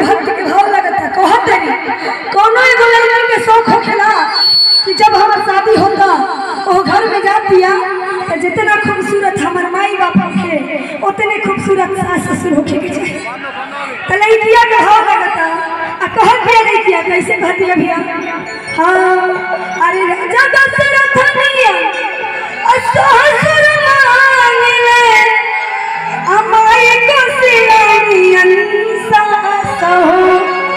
भक्त के भाव लगता कहत नहीं कोनो एगो लड़की के शौक होखेला कि जब हमार शादी होता ओ घर में जा दिया तो जितना खूबसूरत हमार माई बाप होखे उतने खूबसूरत सास ससुर होखे के चाहिए तो लड़किया के भाव लगता आ कहत भी लड़किया कैसे कहती है भैया हाँ अरे राजा दशरथ निया असहसर मांगले अमाय को सिलानियन सास हो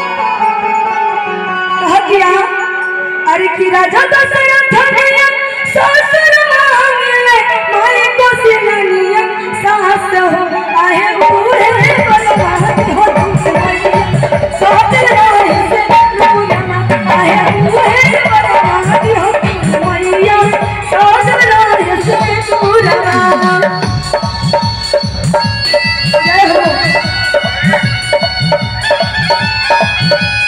कह दिया अरे की राजा दशरथ निया ससुर मांगले माय को सिलानियन सास हो आहे बूढ़े बलवान हो तुमसे सोचल रहे से पूरा आहे बूढ़े बलवान हो मैया सोचल रहे से पूरा जय हो